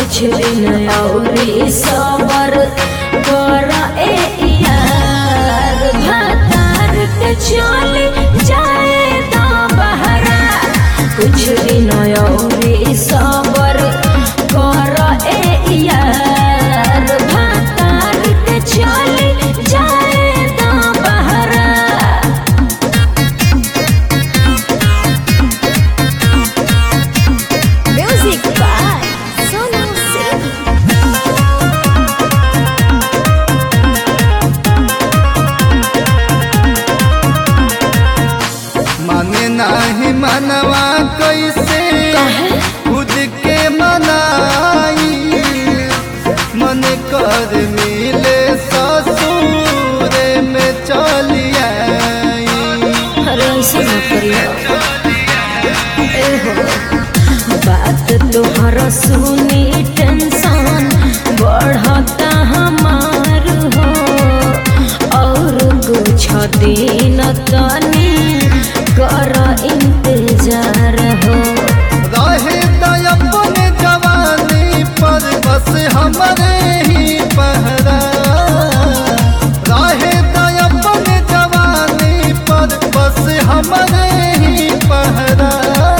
कुछ दिन औरी सबर कर ए यार भातार के चले जाए तो बहरा कुछ दिन औरी सबर कर ए यार भातार के चले जाए तो बहरा Music by Sonu Singh. माने नाही मनवा कैसे खुद के मनाई मन कर मिले ससुर में चली आई अरे ऐसे मत करियो ए हो बात तोहरा सुनी टेंशन बढ़ता हमार हो और कुछ दिन तनी कर इंतजार हो रहे त अपने जवानी पर बस हमरे ही पहरा रहे त अपने जवानी पर बस हमरे ही पहरा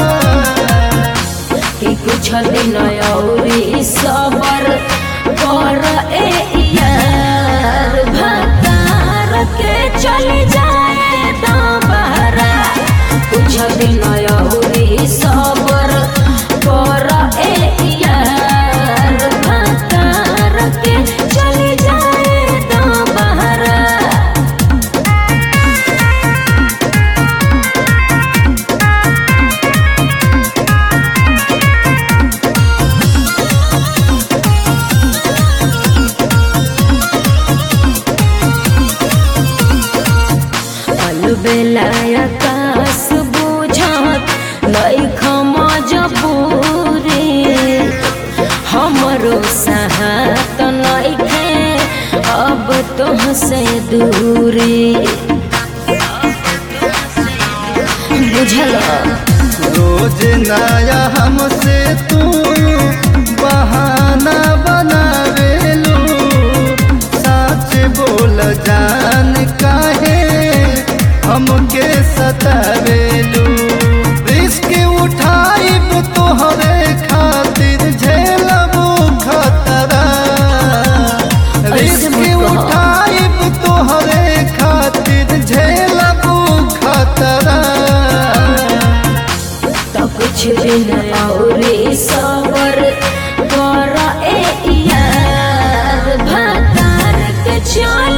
कि कुछ दिन औरी सबर कर ए यार भतार के चल जाए तो बहरा कुछ दिन औरी सबर कर ए यार भतार के चल जाए तो बहरा अलबेलाय आकाश बुझत लैखम जबूरे हमरो साहत नइखे अब तोहसे दूरी बुझल रोज नया हमसे तू बहाना बनावेलू सच बोल जान काहे हमके सतावेलू रिस्क उठाइब तोहरे खातिर झेलबू खतरा ऐसे रिस्क मत कहो। उठाइब तोहरे खातिर झेलबू खतरा तो कुछ दिन औरी सबर कर ए यार भातार के चल